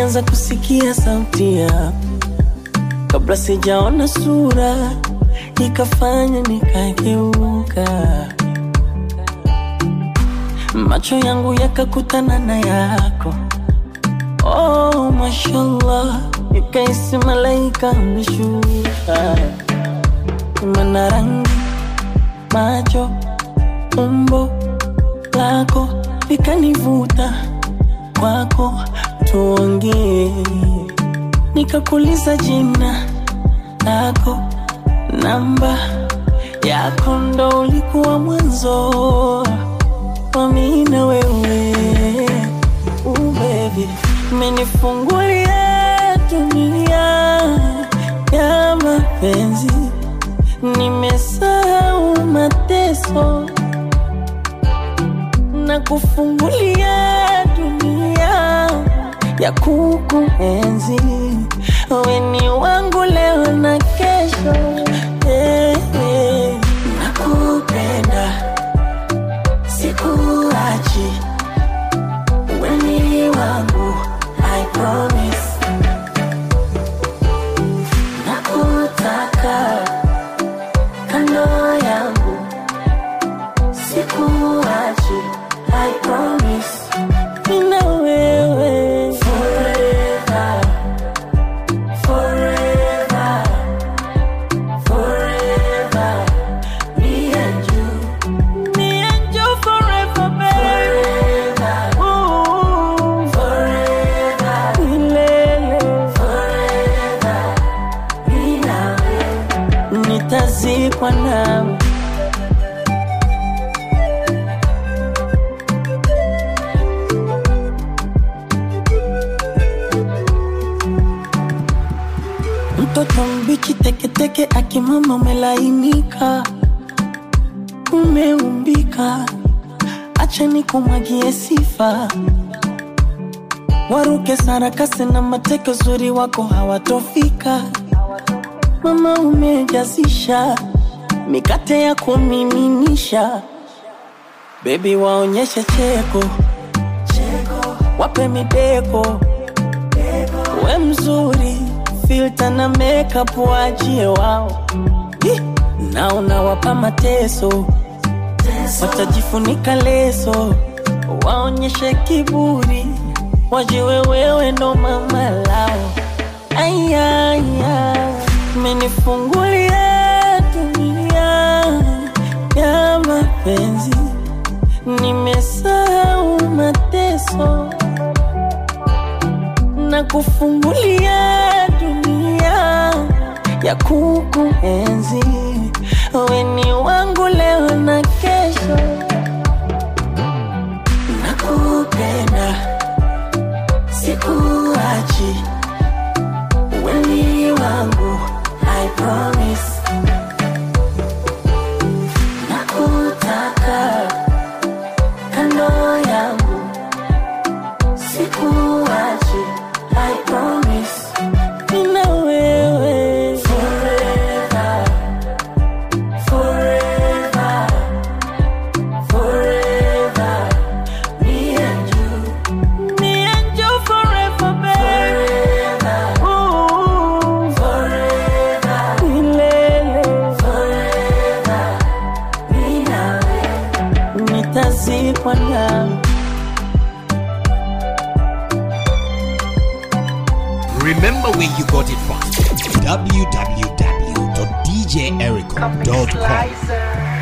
nilianza kusikia sauti yako kabla sijaona sura, ikafanya nikageuka, macho yangu yakakutana na yako. Oh, mashallah, nikaisi malaika ameshuka, mana rangi, macho, umbo lako likanivuta kwako, tuongee nikakuliza jina lako, namba yako, ndo ulikuwa mwanzo wa mimi na wewe. Uh, baby, umenifungulia dunia ya mapenzi, nimesahau mateso na kufungulia dunia ya kukuenzi. Wewe ni wangu leo na kesho, eh, eh. Nakupenda, sikuachi, wewe ni wangu, I promise. Nakutaka kando yangu, sikuachi, I promise. Mimi na wewe forever, forever, forever. Me and you, me and you forever, baby. Ooh, forever, milele. Forever, mimi na wewe. Nitazikwa nawe mtoto mbichi teketeke akimama umelainika umeumbika acha nikumwagie sifa waruke sarakasi na mateke uzuri wako hawatofika mama umejazisha mikate ya kumiminisha bebi waonyeshe cheko wape mideko we mzuri filta na makeup waachie wao Ih, na unawapa mateso watajifunika leso waonyeshe kiburi wajiwe wewe ndo mama lao ayaya menifungulia dunia ya mapenzi nimesahau mateso na kufungulia dunia ya kukuenzi. Wewe ni wangu leo na kesho, nakupenda, sikuachi, wewe ni wangu, I promise. Nakutaka kando yangu sikuachi, I promise. Mimi na wewe forever, forever, forever. Me and you, me and you forever, baby. Ooh, forever, milele, forever. Mimi na wewe nitazikwa nawe. Remember where you got it from. www.djericho.com. Slicer.